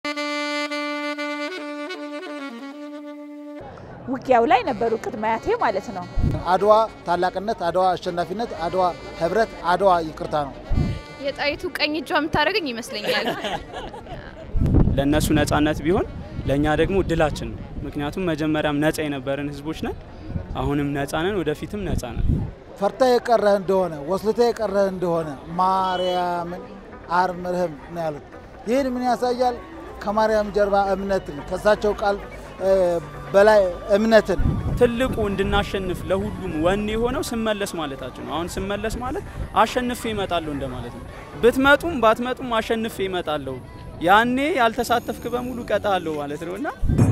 ውጊያው ላይ ነበሩ ቅድመ አያቴ ማለት ነው። አድዋ ታላቅነት፣ አድዋ አሸናፊነት፣ አድዋ ህብረት፣ አድዋ ይቅርታ ነው። የጣይቱ ቀኝ እጇ የምታደርገኝ ይመስለኛል። ለእነሱ ነጻነት ቢሆን ለእኛ ደግሞ ድላችን ነው። ምክንያቱም መጀመሪያም ነጻ የነበረን ህዝቦች ነን። አሁንም ነጻ ነን፣ ወደፊትም ነጻ ነን። ፈርታ የቀረህ እንደሆነ ወስልታ የቀረህ እንደሆነ ማርያምን አርምርህም ነው ያሉት። ይህን ምን ያሳያል? ከማርያም ጀርባ እምነትን ከእሳቸው ቃል በላይ እምነትን ትልቁ እንድናሸንፍ ለሁሉም ወኔ የሆነው ስመለስ ማለታችን ነው። አሁን ስመለስ ማለት አሸንፌ እመጣለሁ እንደማለት ነው። ብትመጡም ባትመጡም አሸንፌ እመጣለሁ። ያኔ ያልተሳተፍክ በሙሉ ቀጣለሁ ማለት ነው እና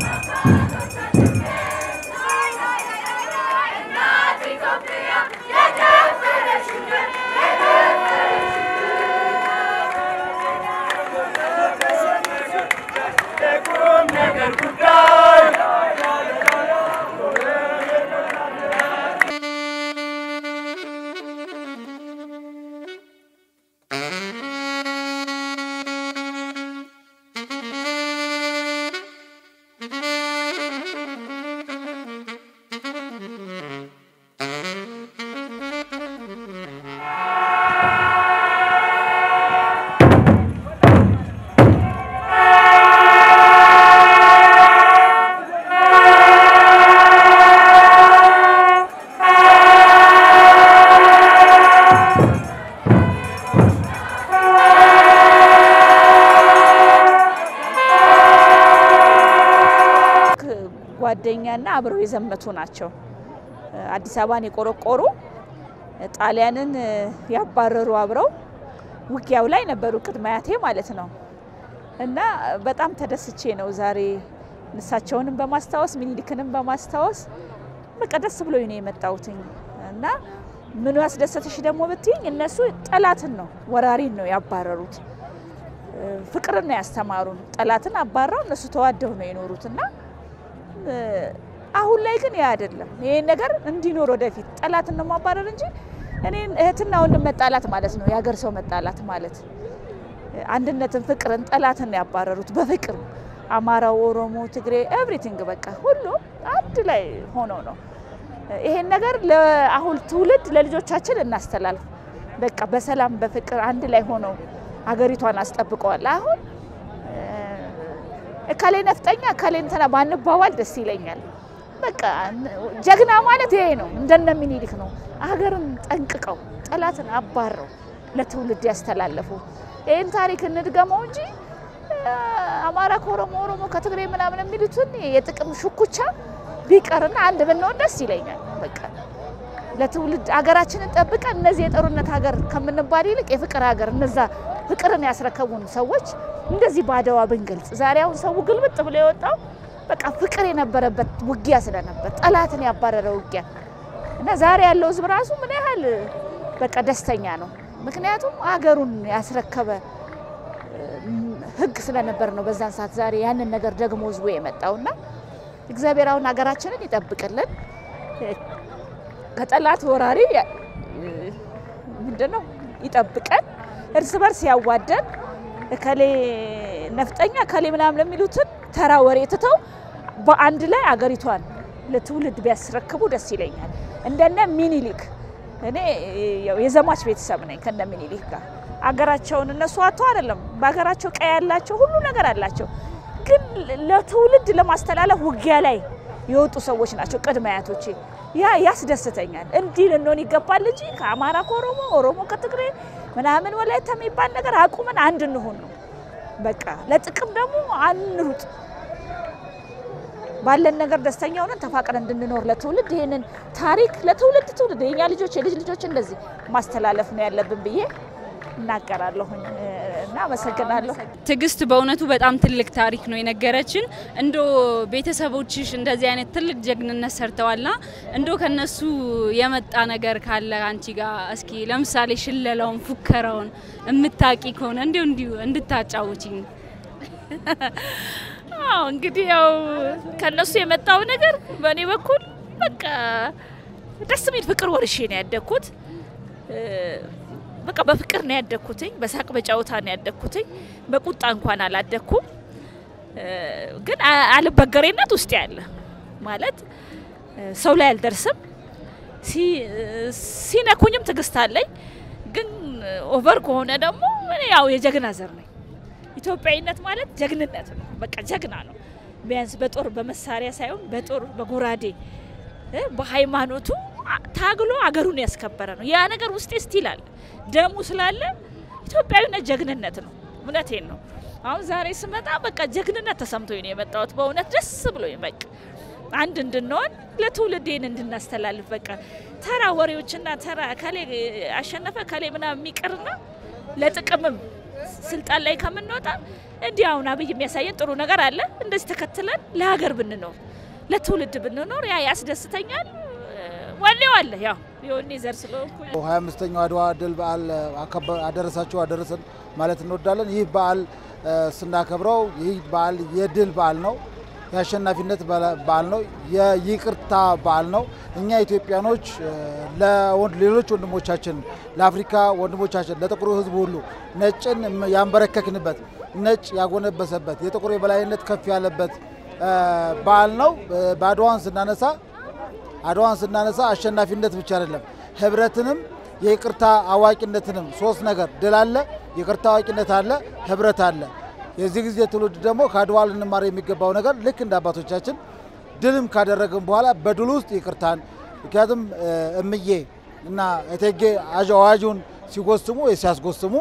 ጓደኛና አብረው የዘመቱ ናቸው። አዲስ አበባን የቆረቆሩ ጣሊያንን ያባረሩ አብረው ውጊያው ላይ ነበሩ ቅድመ አያቴ ማለት ነው። እና በጣም ተደስቼ ነው ዛሬ እሳቸውንም በማስታወስ ሚኒሊክንም በማስታወስ በቃ ደስ ብሎኝ ነው የመጣሁትኝ። እና ምኑ ያስደሰተሽ ደግሞ ብትይኝ እነሱ ጠላትን ነው ወራሪን ነው ያባረሩት፣ ፍቅርን ነው ያስተማሩን። ጠላትን አባረው እነሱ ተዋደው ነው የኖሩት እና አሁን ላይ ግን ያ አይደለም። ይሄን ነገር እንዲኖር ወደፊት ጠላትን ነው ማባረር እንጂ እኔን እህትና ወንድም መጣላት ማለት ነው የሀገር ሰው መጣላት ማለት አንድነትን፣ ፍቅርን፣ ጠላትን ነው ያባረሩት በፍቅር አማራው፣ ኦሮሞ፣ ትግሬ ኤቭሪቲንግ በቃ ሁሉም አንድ ላይ ሆኖ ነው። ይሄን ነገር ለአሁን ትውልድ ለልጆቻችን እናስተላልፍ። በቃ በሰላም በፍቅር አንድ ላይ ሆነው ሀገሪቷን አስጠብቀዋል። አሁን እከሌ ነፍጠኛ እከሌ እንትና ባንባባል ደስ ይለኛል። በቃ ጀግና ማለት ይሄ ነው። እንደነ ሚኒሊክ ነው። ሀገርን ጠንቅቀው ጠላትን አባረው ለትውልድ ያስተላለፉ። ይህን ታሪክ እንድገመው እንጂ አማራ ከኦሮሞ ኦሮሞ ከትግሬ ምናምን የሚሉትን የጥቅም ሽኩቻ ቢቀርና አንድ ብንሆን ደስ ይለኛል። በቃ ለትውልድ ሀገራችንን ጠብቀን እነዚህ የጦርነት ሀገር ከምንባል ይልቅ የፍቅር ሀገር እነዛ ፍቅርን ያስረከቡን ሰዎች እንደዚህ በአድዋ ብንገልጽ። ዛሬ አሁን ሰው ግልብጥ ብሎ የወጣው በቃ ፍቅር የነበረበት ውጊያ ስለነበር ጠላትን ያባረረ ውጊያ እና ዛሬ ያለው ሕዝብ ራሱ ምን ያህል በቃ ደስተኛ ነው። ምክንያቱም ሀገሩን ያስረከበ ሕግ ስለነበር ነው በዛን ሰዓት ዛሬ ያንን ነገር ደግሞ ሕዝቡ የመጣውና እግዚአብሔር አሁን ሀገራችንን ይጠብቅልን ከጠላት ወራሪ ምንድነው ይጠብቀን፣ እርስ በርስ ያዋደን እከሌ ነፍጠኛ እከሌ ምናምን ለሚሉትን ተራ ወሬ ትተው በአንድ ላይ አገሪቷን ለትውልድ ቢያስረክቡ ደስ ይለኛል። እንደነ ሚኒሊክ እኔ የዘማች ቤተሰብ ነኝ ከነ ሚኒሊክ ጋር አገራቸውን እነሱ አቶ አይደለም በሀገራቸው ቀይ ያላቸው ሁሉ ነገር አላቸው፣ ግን ለትውልድ ለማስተላለፍ ውጊያ ላይ የወጡ ሰዎች ናቸው ቅድመ አያቶቼ። ያ ያስደስተኛል። እንዲህ ልንሆን ይገባል እንጂ ከአማራ ከኦሮሞ ኦሮሞ ከትግሬ ምናምን ወላይታ የሚባል ነገር አቁመን አንድ እንሆን ነው በቃ። ለጥቅም ደግሞ አንሩጥ። ባለን ነገር ደስተኛ ሆነን ተፋቅረን እንድንኖር ለትውልድ ይህንን ታሪክ ለትውልድ ትውልድ የኛ ልጆች የልጅ ልጆች እንደዚህ ማስተላለፍ ነው ያለብን ብዬ እናገራለሁኝ እና አመሰግናለሁ። ትዕግስት በእውነቱ በጣም ትልቅ ታሪክ ነው የነገረችን። እንዶ ቤተሰቦችሽ እንደዚህ አይነት ትልቅ ጀግንነት ሰርተዋልና እንዶ ከነሱ የመጣ ነገር ካለ አንቺ ጋር እስኪ ለምሳሌ ሽለላውን፣ ፉከራውን የምታቂ ከሆነ እንዲሁ እንዲሁ እንድታጫውችኝ። አዎ እንግዲህ ያው ከነሱ የመጣው ነገር በእኔ በኩል በቃ ደስ የሚል ፍቅር ወርሼ ነው ያደግኩት። በቃ በፍቅር ነው ያደግኩትኝ። በሳቅ በጨዋታ ነው ያደግኩትኝ። በቁጣ እንኳን አላደግኩም። እ፣ ግን አ- አልበገሬነት ውስጥ ያለ ማለት እ፣ ሰው ላይ አልደርስም። ሲ- ሲነኩኝም ትዕግስት አለኝ። ግን ኦቨር ከሆነ ደግሞ እኔ ያው የጀግና ዘር ነኝ። ኢትዮጵያዊነት ማለት ጀግንነት ነው። በቃ ጀግና ነው። ቢያንስ በጦር በመሳሪያ ሳይሆን በጦር በጎራዴ እ፣ በሃይማኖቱ አ- ታግሎ አገሩን ያስከበረ ነው። ያ ነገር ውስጤ ስቲል አለ። ደሙ ስላለ ኢትዮጵያዊነት ጀግንነት ነው። እውነቴን ነው። አሁን ዛሬ ስመጣ በቃ ጀግንነት ተሰምቶኝ ነው የመጣሁት። በእውነት ደስ ብሎኝ በቃ አንድ እንድንሆን ለትውልድ ይህን እንድናስተላልፍ በቃ ተራ ወሬዎችና ተራ ከሌ አሸነፈ ከሌ ምናምን የሚቀርና ለጥቅምም ስልጣን ላይ ከምንወጣ እንዲህ አሁን አብይ የሚያሳየን ጥሩ ነገር አለ። እንደዚህ ተከትለን ለሀገር ብንኖር ለትውልድ ብንኖር ያ ያስደስተኛል። ወኔው አለ ያው የወኔ ዘር ስለሆንኩ ሀያ አምስተኛው አድዋ ድል በዓል አከበ- አደረሳችሁ አደረሰን ማለት እንወዳለን። ይህ በዓል እ፣ ስናከብረው ይህ በዓል የድል በዓል ነው። የአሸናፊነት በላ- በዓል ነው። የይቅርታ በዓል ነው። እኛ ኢትዮጵያኖች እ፣ ለወንድ- ሌሎች ወንድሞቻችን፣ ለአፍሪካ ወንድሞቻችን፣ ለጥቁሩ ሕዝብ ሁሉ ነጭን ያንበረከክንበት፣ ነጭ ያጎነበሰበት፣ የጥቁር የበላይነት ከፍ ያለበት እ፣ በዓል ነው። እ፣ በአድዋን ስናነሳ አድዋን ስናነሳ አሸናፊነት ብቻ አይደለም፣ ህብረትንም የይቅርታ አዋቂነትንም ሶስት ነገር ድል አለ፣ ይቅርታ አዋቂነት አለ፣ ህብረት አለ። የዚህ ጊዜ ትውልድ ደግሞ ከአድዋ ልንማር የሚገባው ነገር ልክ እንደ አባቶቻችን ድልም ካደረግን በኋላ በድል ውስጥ ይቅርታን ምክንያቱም እ፣ እምዬ እና እቴጌ አዥ- አዋጁን ሲጎስሙ ወይ ሲያስጎስሙ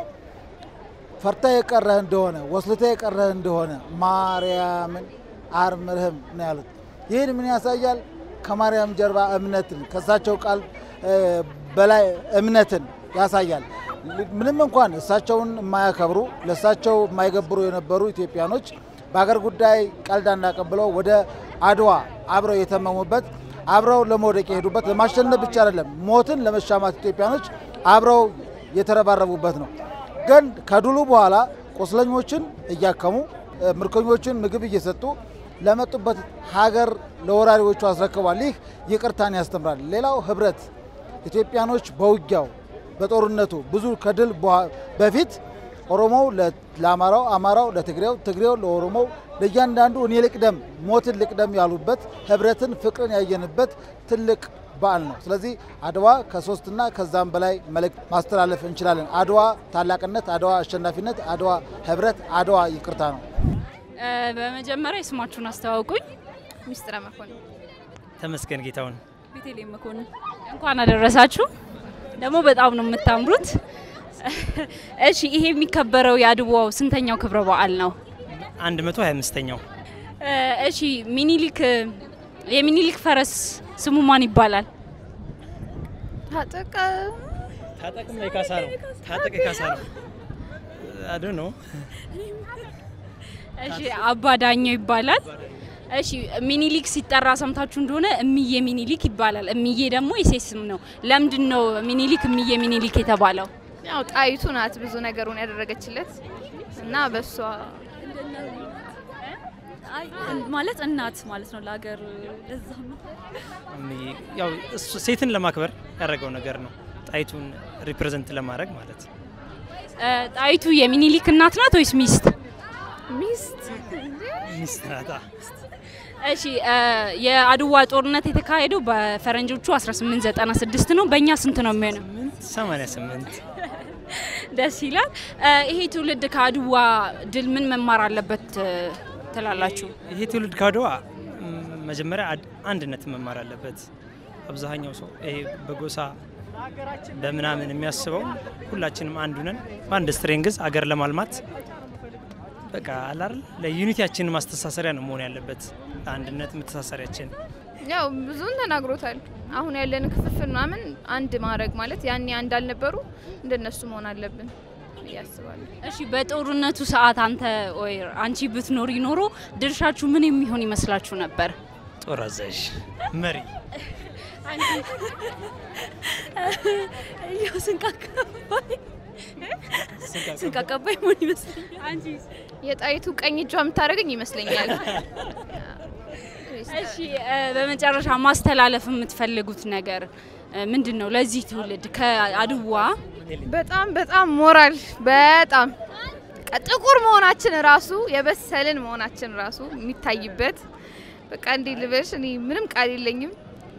ፈርታ የቀረህ እንደሆነ ወስልታ የቀረህ እንደሆነ ማርያምን አርምርህም ነው ያሉት። ይህን ምን ያሳያል? ከማርያም ጀርባ እምነትን ከእሳቸው ቃል እ፣ በላይ እምነትን ያሳያል። ምንም እንኳን እሳቸውን የማያከብሩ ለእሳቸው የማይገብሩ የነበሩ ኢትዮጵያኖች በሀገር ጉዳይ ቀልድ አናቀብለው ወደ አድዋ አብረው የተመሙበት አብረው ለመውደቅ የሄዱበት ለማሸነፍ ብቻ አይደለም ሞትን ለመሻማት ኢትዮጵያኖች አብረው የተረባረቡበት ነው። ግን ከድሉ በኋላ ቁስለኞችን እያከሙ እ፣ ምርኮኞችን ምግብ እየሰጡ ለመጡበት ሀገር ለወራሪዎቹ አስረክቧል። ይህ ይቅርታን ያስተምራል። ሌላው ህብረት ኢትዮጵያኖች በውጊያው በጦርነቱ ብዙ ከድል በኋ- በፊት ኦሮሞው ለ- ለአማራው፣ አማራው ለትግሬው፣ ትግሬው ለኦሮሞው ለእያንዳንዱ እኔ ልቅደም ሞትን ልቅደም ያሉበት ህብረትን፣ ፍቅርን ያየንበት ትልቅ በዓል ነው። ስለዚህ አድዋ ከሶስትና ከዛም በላይ መልእክት ማስተላለፍ እንችላለን። አድዋ ታላቅነት፣ አድዋ አሸናፊነት፣ አድዋ ህብረት፣ አድዋ ይቅርታ ነው። እ፣ በመጀመሪያ የስማችሁን አስተዋውቁኝ። ሚስጥረ መኮንን ተመስገን ጌታውን ቤተልሔም መኮንን እንኳን አደረሳችሁ። ደግሞ በጣም ነው የምታምሩት። እሺ ይሄ የሚከበረው የአድዋው ስንተኛው ክብረ በዓል ነው? 125ኛው እ፣ እሺ ሚኒሊክ የሚኒሊክ ፈረስ ስሙ ማን ይባላል? ታጠቀ ታጠቅም ላይ ካሳ ነው። ታጠቅ ካሳ ነው። አዶ ነው። እሺ አባ ዳኘው ይባላል። እሺ ሚኒሊክ ሲጠራ ሰምታችሁ እንደሆነ እምዬ ሚኒሊክ ይባላል። እምዬ ደግሞ የሴት ስም ነው። ለምንድን ነው ሚኒሊክ እምዬ ሚኒሊክ የተባለው? ያው ጣይቱ ናት ብዙ ነገሩን ያደረገችለት እና በሷ ማለት እናት ማለት ነው ለሀገር ለዛ ነው። ያው እሱ ሴትን ለማክበር ያደረገው ነገር ነው። ጣይቱን ሪፕሬዘንት ለማድረግ ማለት ነው። እ፣ ጣይቱ የሚኒሊክ እናት ናት ወይስ ሚስት? ሚስት ሚስት ናታ። እሺ እ፣ የአድዋ ጦርነት የተካሄደው በፈረንጆቹ 1896 ነው። በእኛ ስንት ነው የሚሆነው? 88 ደስ ይላል። እ፣ ይሄ ትውልድ ከአድዋ ድል ምን መማር አለበት እ፣ ትላላችሁ? ይሄ ትውልድ ካድዋ ም፣ መጀመሪያ አድ- አንድነት መማር አለበት። አብዛኛው ሰው ይሄ በጎሳ በምናምን የሚያስበው ሁላችንም አንዱ ነን በአንድ ስትሬንግዝ አገር ለማልማት በቃ አላል ለዩኒቲያችን ማስተሳሰሪያ ነው መሆን ያለበት። ለአንድነት መተሳሰሪያችን ያው ብዙን ተናግሮታል። አሁን ያለን ክፍፍል ምናምን አንድ ማድረግ ማለት ያኔ አንድ አልነበሩ እንደነሱ መሆን አለብን ብዬ አስባለሁ። እሺ በጦርነቱ ሰዓት አንተ ወይ አንቺ ብትኖሪ ኖሮ ድርሻችሁ ምን የሚሆን ይመስላችሁ ነበር? ጦር አዛዥ መሪ ያው ስንቅ አቀባይ ስንቅ አቀባይ መሆን ይመስለኛል። አንቺ የጣይቱ ቀኝ እጇ የምታደርገኝ ይመስለኛል። እሺ እ፣ በመጨረሻ ማስተላለፍ የምትፈልጉት ነገር እ፣ ምንድን ነው? ለዚህ ትውልድ ከአድዋ በጣም በጣም ሞራል በጣም በቃ ጥቁር መሆናችን ራሱ የበሰልን መሆናችን ራሱ የሚታይበት በቃ እንዴ ልበሽ እኔ ምንም ቃል የለኝም።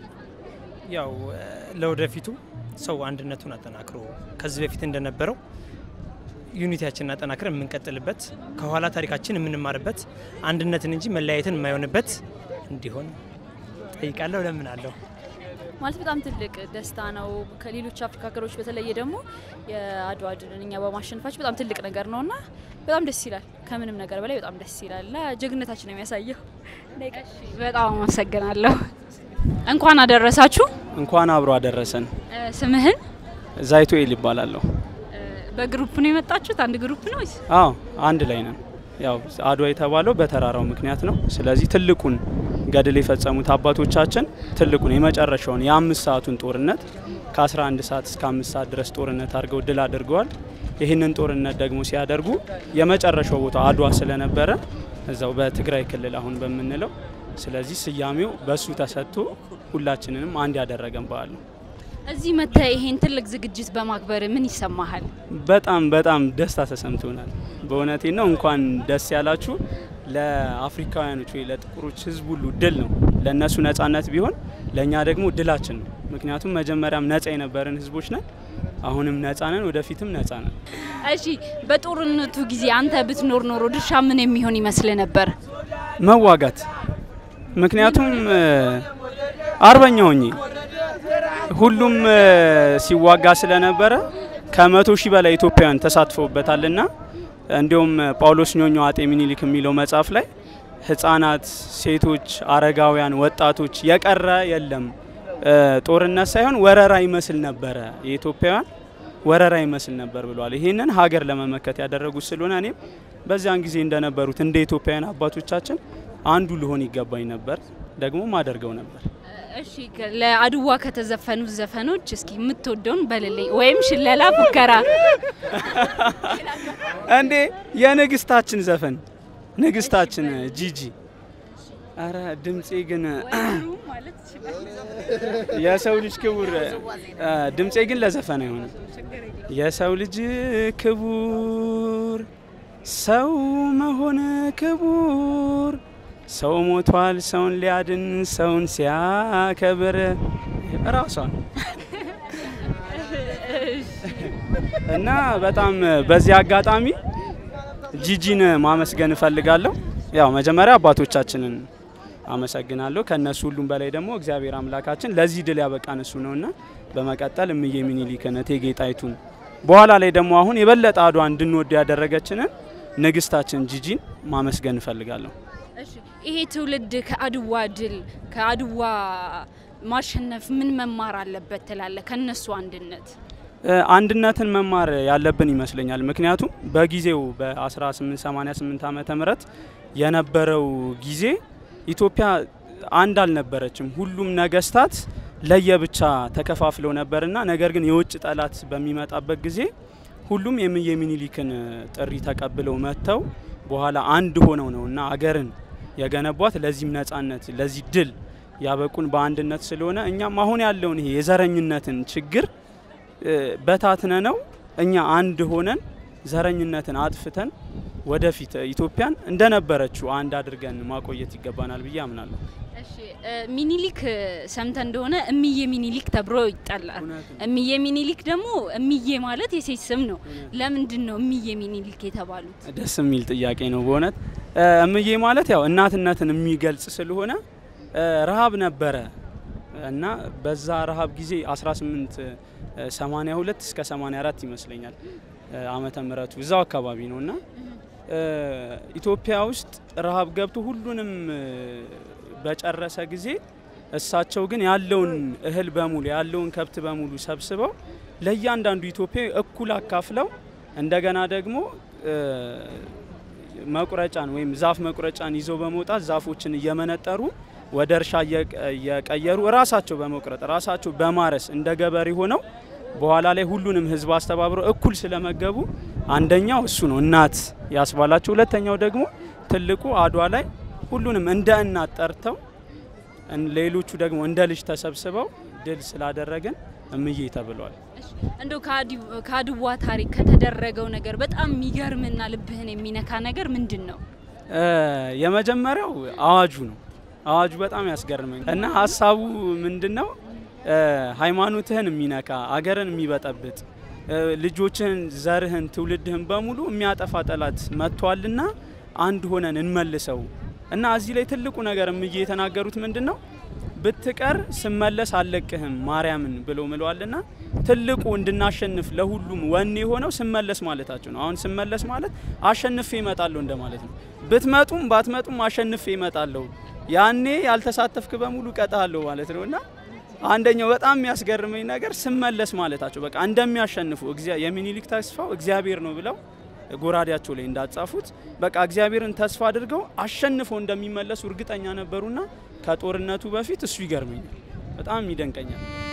ያው እ፣ ለወደፊቱ ሰው አንድነቱን አጠናክሮ ከዚህ በፊት እንደነበረው ዩኒቲያችንን አጠናክረን የምንቀጥልበት ከኋላ ታሪካችን የምንማርበት አንድነትን እንጂ መለያየትን የማይሆንበት እንዲሆን ጠይቃለሁ። ለምን አለሁ ማለት በጣም ትልቅ ደስታ ነው። ከሌሎች አፍሪካ ሀገሮች በተለየ ደግሞ የአድዋ ድልን እኛ በማሸነፋችን በጣም ትልቅ ነገር ነው እና በጣም ደስ ይላል። ከምንም ነገር በላይ በጣም ደስ ይላል እና ጀግንነታችን ነው የሚያሳየው። በጣም አመሰግናለሁ። እንኳን አደረሳችሁ። እንኳን አብሮ አደረሰን። እ፣ ስምህን ዛይቶ ኤል ይባላለሁ። እ፣ በግሩፕ ነው የመጣችሁት? አንድ ግሩፕ ነው ወይስ? አዎ አንድ ላይ ነን። ያው አድዋ የተባለው በተራራው ምክንያት ነው። ስለዚህ ትልቁን ገድል የፈጸሙት አባቶቻችን ትልቁን የመጨረሻውን የአምስት ሰዓቱን ጦርነት ከ11 ሰዓት እስከ አምስት ሰዓት ድረስ ጦርነት አድርገው ድል አድርገዋል። ይህንን ጦርነት ደግሞ ሲያደርጉ የመጨረሻው ቦታ አድዋ ስለነበረ እዛው በትግራይ ክልል አሁን በምንለው ስለዚህ ስያሜው በሱ ተሰጥቶ ሁላችንንም አንድ ያደረገን በዓል ነው። እዚህ መጥተህ ይሄን ትልቅ ዝግጅት በማክበር ምን ይሰማሃል? በጣም በጣም ደስታ ተሰምቶናል። በእውነቴ ነው። እንኳን ደስ ያላችሁ። ለአፍሪካውያኖች ወይ ለጥቁሮች ሕዝብ ሁሉ ድል ነው። ለእነሱ ነጻነት ቢሆን ለእኛ ደግሞ ድላችን ነው። ምክንያቱም መጀመሪያም ነጻ የነበርን ሕዝቦች ነን። አሁንም ነጻ ነን፣ ወደፊትም ነጻ ነን። እሺ፣ በጦርነቱ ጊዜ አንተ ብትኖር ኖሮ ድርሻ ምን የሚሆን ይመስል ነበር? መዋጋት ምክንያቱም እ፣ አርበኛ ሆኜ ሁሉም እ፣ ሲዋጋ ስለነበረ ከመቶ ሺህ በላይ ኢትዮጵያውያን ተሳትፈውበታልና እንዲሁም ጳውሎስ ኞኞ አጤ ሚኒሊክ የሚለው መጽሐፍ ላይ ህጻናት፣ ሴቶች፣ አረጋውያን፣ ወጣቶች የቀረ የለም እ፣ ጦርነት ሳይሆን ወረራ ይመስል ነበረ የኢትዮጵያውያን ወረራ ይመስል ነበር ብሏል። ይህንን ሀገር ለመመከት ያደረጉት ስለሆነ እኔም በዚያን ጊዜ እንደነበሩት እንደ ኢትዮጵያውያን አባቶቻችን አንዱ ልሆን ይገባኝ ነበር፣ ደግሞ ማደርገው ነበር። እሺ፣ ከ- ለአድዋ ከተዘፈኑት ዘፈኖች እስኪ የምትወደውን በልልኝ፣ ወይም ሽለላ፣ ፉከራ። እንዴ የንግስታችን ዘፈን ንግስታችን ጂጂ። አረ ድምፄ ግን የሰው ልጅ ክቡር አ፣ ድምፄ ግን ለዘፈን አይሆንም። የሰው ልጅ ክቡር ሰው መሆን ክቡር ሰው ሞቷል ሰውን ሊያድን ሰውን ሲያከብር ራሷን እና በጣም በዚህ አጋጣሚ ጂጂን ማመስገን እፈልጋለሁ። ያው መጀመሪያ አባቶቻችንን አመሰግናለሁ። ከነሱ ሁሉም በላይ ደግሞ እግዚአብሔር አምላካችን ለዚህ ድል ያበቃን እሱ ነውና በመቀጠል እምዬ ሚኒሊክን እቴጌ ጣይቱን በኋላ ላይ ደግሞ አሁን የበለጠ አድዋ እንድንወድ ያደረገችንን ንግስታችን ጂጂን ማመስገን እፈልጋለሁ። እሺ፣ ይሄ ትውልድ ከአድዋ ድል ከአድዋ ማሸነፍ ምን መማር አለበት ትላለህ? ከነሱ አንድነት እ፣ አንድነትን መማር ያለብን ይመስለኛል። ምክንያቱም በጊዜው በ1888 ዓመተ ምህረት የነበረው ጊዜ ኢትዮጵያ አንድ አልነበረችም። ሁሉም ነገስታት ለየብቻ ተከፋፍለው ነበርና ነገር ግን የውጭ ጠላት በሚመጣበት ጊዜ ሁሉም የእምዬ ሚኒሊክን ጥሪ ተቀብለው መጥተው በኋላ አንድ ሆነው ነው እና አገርን የገነቧት ለዚህም ነጻነት ለዚህ ድል ያበቁን በአንድነት ስለሆነ እኛም አሁን ያለውን ይሄ የዘረኝነትን ችግር እ፣ በታትነ ነው እኛ አንድ ሆነን ዘረኝነትን አጥፍተን ወደፊት ኢትዮጵያን እንደነበረችው አንድ አድርገን ማቆየት ይገባናል ብዬ አምናለሁ። እሺ እ፣ ሚኒሊክ ሰምተ እንደሆነ እምዬ ሚኒሊክ ተብሎ ይጠላል። እምዬ ሚኒሊክ ደግሞ እምዬ ማለት የሴት ስም ነው። ለምንድን ነው እምዬ ሚኒሊክ የተባሉት? ደስ የሚል ጥያቄ ነው በእውነት እ፣ እምዬ ማለት ያው እናትነትን የሚገልጽ ስለሆነ እ፣ ረሃብ ነበረ እና በዛ ረሃብ ጊዜ 1882 እስከ 84 ይመስለኛል እ፣ ዓመተ ምህረቱ እዛው አካባቢ ነው እና እ፣ ኢትዮጵያ ውስጥ ረሃብ ገብቶ ሁሉንም እ፣ በጨረሰ ጊዜ እሳቸው ግን ያለውን እህል በሙሉ ያለውን ከብት በሙሉ ሰብስበው ለእያንዳንዱ ኢትዮጵያዊ እኩል አካፍለው እንደገና ደግሞ እ፣ መቁረጫን ወይም ዛፍ መቁረጫን ይዘው በመውጣት ዛፎችን እየመነጠሩ ወደ እርሻ እየቀ- እየቀየሩ ራሳቸው በመቁረጥ ራሳቸው በማረስ እንደ ገበሬ ሆነው በኋላ ላይ ሁሉንም ሕዝብ አስተባብረው እኩል ስለመገቡ አንደኛው እሱ ነው እናት ያስባላቸው። ሁለተኛው ደግሞ ትልቁ አድዋ ላይ ሁሉንም እንደ እናት ጠርተው እን- ሌሎቹ ደግሞ እንደ ልጅ ተሰብስበው ድል ስላደረግን እምዬ ተብሏል። እንደው ከአድዋ ታሪክ ከተደረገው ነገር በጣም የሚገርምና ልብህን የሚነካ ነገር ምንድን ነው? የመጀመሪያው አዋጁ ነው። አዋጁ በጣም ያስገርመኝ እና ሀሳቡ ምንድን ነው? ሃይማኖትህን የሚነካ አገርን የሚበጠብጥ ልጆችህን፣ ዘርህን፣ ትውልድህን በሙሉ የሚያጠፋ ጠላት መጥቷልና አንድ ሆነን እንመልሰው እና እዚህ ላይ ትልቁ ነገር እምዬ የተናገሩት ምንድን ነው? ብትቀር ስመለስ አልለቅህም ማርያምን ብለው ምለዋልና ትልቁ እንድናሸንፍ ለሁሉም ወኔ የሆነው ስመለስ ማለታቸው ነው። አሁን ስመለስ ማለት አሸንፌ እመጣለሁ እንደማለት ነው። ብትመጡም ባትመጡም አሸንፌ እመጣለሁ፣ ያኔ ያልተሳተፍክ በሙሉ ቀጣለሁ ማለት ነው እና አንደኛው በጣም የሚያስገርመኝ ነገር ስመለስ ማለታቸው በቃ እንደሚያሸንፉ የሚኒሊክ ተስፋው እግዚአብሔር ነው ብለው ጎራዴያቸው ላይ እንዳጻፉት በቃ እግዚአብሔርን ተስፋ አድርገው አሸንፈው እንደሚመለሱ እርግጠኛ ነበሩና ከጦርነቱ በፊት እሱ ይገርመኛል፣ በጣም ይደንቀኛል።